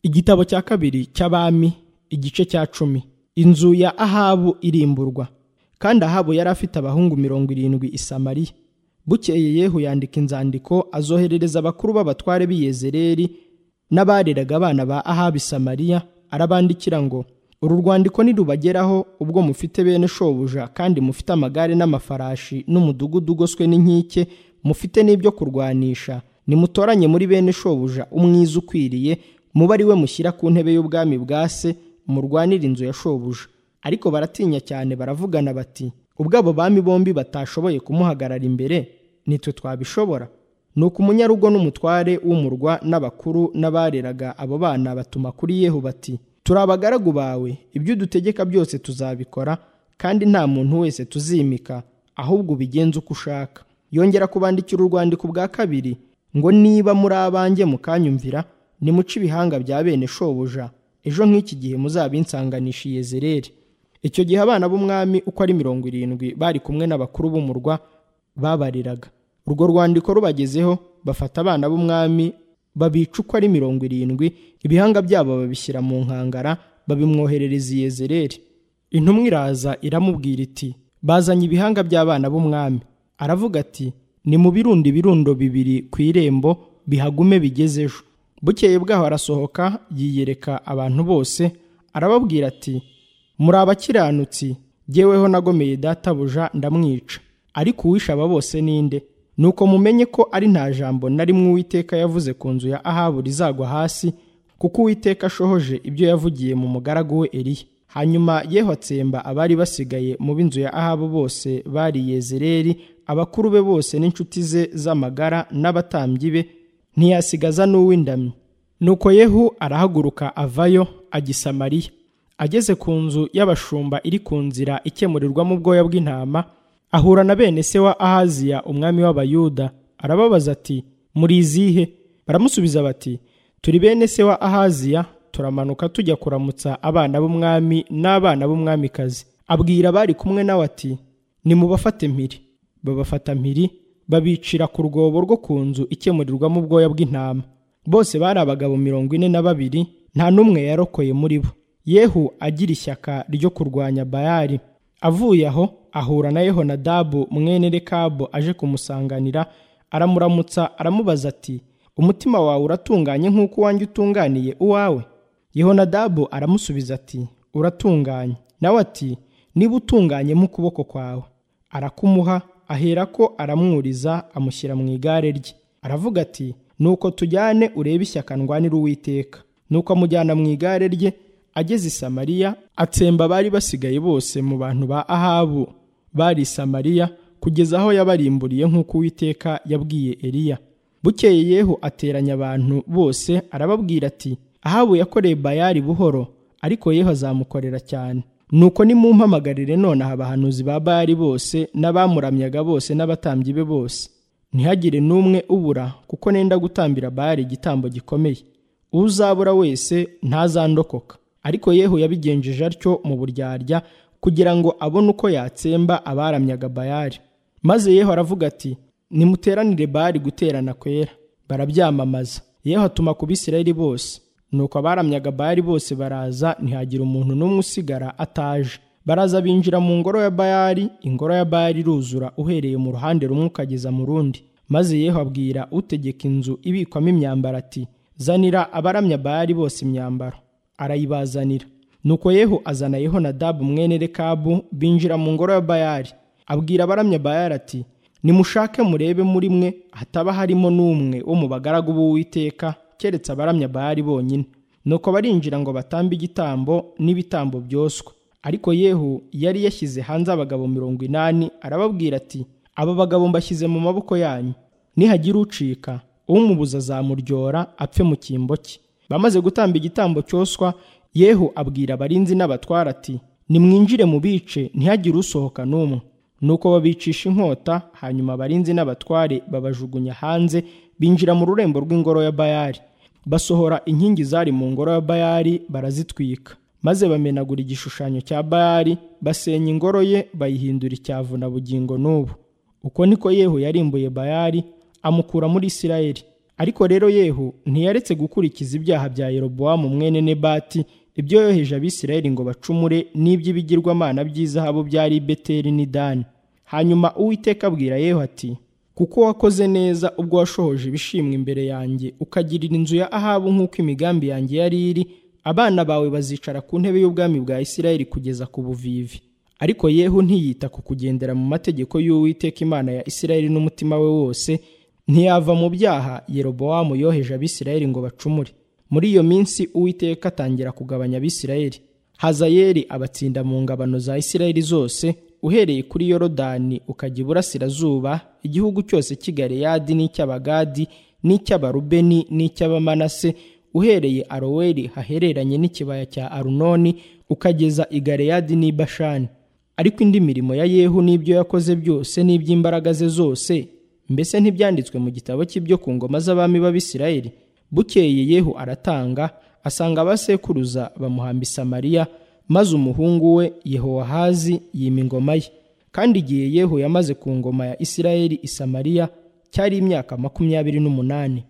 igitabo cya kabiri cy'abami igice cya cumi inzu ya ahabu irimburwa kandi ahabu yari afite abahungu mirongo irindwi i samariya bukeye yehu yandika inzandiko azoherereza abakuru b'abatware b'i yezereli n'abareraga abana ba ahabu i samariya arabandikira ngo uru rwandiko nirubageraho ubwo mufite bene shobuja kandi mufite amagare n'amafarashi n'umudugudu ugoswe n'inkike mufite n'ibyo kurwanisha nimutoranye muri bene shobuja umwiza ukwiriye muba ari we mushyira ku ntebe y'ubwami bwa se murwanira inzu ya shobuja ariko baratinya cyane baravugana bati ubwo abo bami bombi batashoboye kumuhagarara imbere nitwe twabishobora nuko umunyarugo n'umutware w'umurwa n'abakuru n'abareraga abo bana batuma kuri yehu bati turi abagaragu bawe ibyo udutegeka byose tuzabikora kandi nta muntu wese tuzimika ahubwo ubigenza uko ushaka yongera kubandikira urwandiko bwa kabiri ngo niba muri abanjye mukanyumvira nimuce ibihanga bya bene shobuja ejo nk'iki gihe muzabinsanganisha iyezereri icyo gihe abana b'umwami uko ari mirongo irindwi bari kumwe n'abakuru b'umurwa babariraga urwo rwandiko rubagezeho bafata abana b'umwami babica uko ari mirongo irindwi ibihanga byabo babishyira mu nkangara babimwoherereza iyezereri intumwa iraza iramubwira iti bazanye ibihanga by'abana b'umwami aravuga ati ni mu birundo ibirundo bibiri ku irembo bihagume bigeze ejo bukeye bwaho arasohoka yiyereka abantu bose arababwira ati muri abakiranutsi jyeweho nagomeye databuja ndamwica ariko uwishe aba bose ninde nuko mumenye ko ari nta jambo na rimwe uwiteka yavuze ku nzu ya ahabu rizagwa hasi kuko uwiteka ashohoje ibyo yavugiye mu mugaragu we eriya hanyuma yeho atsemba abari basigaye mu b'inzu ya ahabu bose bari yezereri abakuru be bose n'inshuti ze z'amagara n'abatambyi be ntiyasigaza n'uw'indamyi nuko yehu arahaguruka avayo ajya i samariya ageze ku nzu y'abashumba iri ku nzira ikemurirwamo ubwoya bw'intama ahura na bene se wa ahaziya umwami w'abayuda arababaza ati muri izihe baramusubiza bati turi bene se wa ahaziya turamanuka tujya kuramutsa abana b'umwami n'abana b'umwamikazi abwira abari kumwe nawe ati nimubafate mpiri babafata mpiri babicira ku rwobo rwo ku nzu ikemurirwamo ubwoya bw'intama bose bari abagabo mirongo ine na babiri nta n'umwe yarokoye muri bo yehu agira ishyaka ryo kurwanya bayali avuye aho ahura na yehonadabu mwene rekabu aje kumusanganira aramuramutsa aramubaza ati umutima wawe uratunganye nk'uko uwanjye utunganiye uwawe yehonadabu aramusubiza ati uratunganye nawe ati niba utunganyemo ukuboko kwawe arakumuha aherako aramwuriza amushyira mu igare rye aravuga ati nuko tujyane urebe ishyaka ndwanira uwiteka nuko amujyana mu igare rye ageze i samariya atsemba abari basigaye bose mu bantu ba ahabu bari samariya kugeza aho yabarimburiye nk'uko uwiteka yabwiye eliya bukeye yehu ateranya abantu bose arababwira ati ahabu yakoreye bayari buhoro ariko yehu azamukorera cyane nuko nimumpamagarire nonaha abahanuzi ba bayari bose n'abamuramyaga bose n'abatambyi be bose ntihagire n'umwe ubura kuko nenda gutambira bayari igitambo gikomeye uzabura wese ntazandokoka ariko yehu yabigenjeje atyo mu buryarya kugira ngo abone uko yatsemba abaramyaga bayari maze yeho aravuga ati nimuteranire bayari guterana kwera barabyamamaza yeho atuma ku bisirayeli bose nuko abaramyaga bayari bose baraza ntihagira umuntu n'umwe usigara ataje baraza binjira mu ngoro ya bayari ingoro ya bayari iruzura uhereye mu ruhande rumwe ukageza mu rundi maze yeho abwira utegeka inzu ibikwamo imyambaro ati zanira abaramya bayari bose imyambaro arayibazanira nuko yehu azana yehonadabu mwene rekabu binjira mu ngoro ya bayari abwira abaramya bayari ati nimushake murebe muri mwe hataba harimo n'umwe wo mu bagaragu b'uwiteka keretse abaramya bayari bonyine nuko barinjira ngo batambe igitambo n'ibitambo byoswa ariko yehu yari yashyize hanze abagabo mirongo inani arababwira ati aba bagabo mbashyize mu maboko yanyu nihagira ucika umubuza azamuryora apfe mu cyimbo cye bamaze gutamba igitambo cyoswa yehu abwira abarinzi n'abatwara ati nimwinjire mu bice ntihagire usohoka n'umwe nuko babicisha inkota hanyuma abarinzi n'abatware babajugunya hanze binjira mu rurembo rw'ingoro ya bayari basohora inkingi zari mu ngoro ya bayari barazitwika maze bamenagura igishushanyo cya bayari basenya ingoro ye bayihindura icyavu na bugingo n'ubu uko niko yehu yarimbuye bayari amukura muri isirayeli ariko rero yehu ntiyaretse gukurikiza ibyaha bya yerobowamu mwene nebati ibyo yoheje abisirayeli ngo bacumure n'iby'ibigirwamana by'izahabu byari i beteli n'i dani hanyuma uwiteka abwira yehu ati kuko wakoze neza ubwo washohoje ibishimwa imbere yanjye ukagirira inzu ya ahabu nk'uko imigambi yanjye yari iri abana bawe bazicara ku ntebe y'ubwami bwa isirayeli kugeza ku buvivi ariko yehu ntiyita ku kugendera mu mategeko y'uwiteka imana ya isirayeli n'umutima we wose ntiyava mu byaha yerobowamu yoheje abisirayeli ngo bacumure muri iyo minsi uwiteka atangira kugabanya abisirayeli hazayeli abatsinda mu ngabano za isirayeli zose uhereye kuri yorodani ukajya iburasirazuba igihugu cyose cy'i galeyadi n'icy'abagadi n'icy'abarubeni n'icy'abamanase uhereye aroweri hahereranye n'ikibaya cya arunoni ukageza i galeyadi n'i bashani ariko indi mirimo ya yehu n'ibyo yakoze byose n'iby'imbaraga ze zose mbese ntibyanditswe mu gitabo cy'ibyo ku ngoma z'abami b'abisirayeli bukeye yehu aratanga asanga abasekuruza bamuhamba i samariya maze umuhungu we yehowahazi yima ingoma ye kandi igihe yehu yamaze ku ngoma ya isirayeli i samariya cyari imyaka makumyabiri n'umunani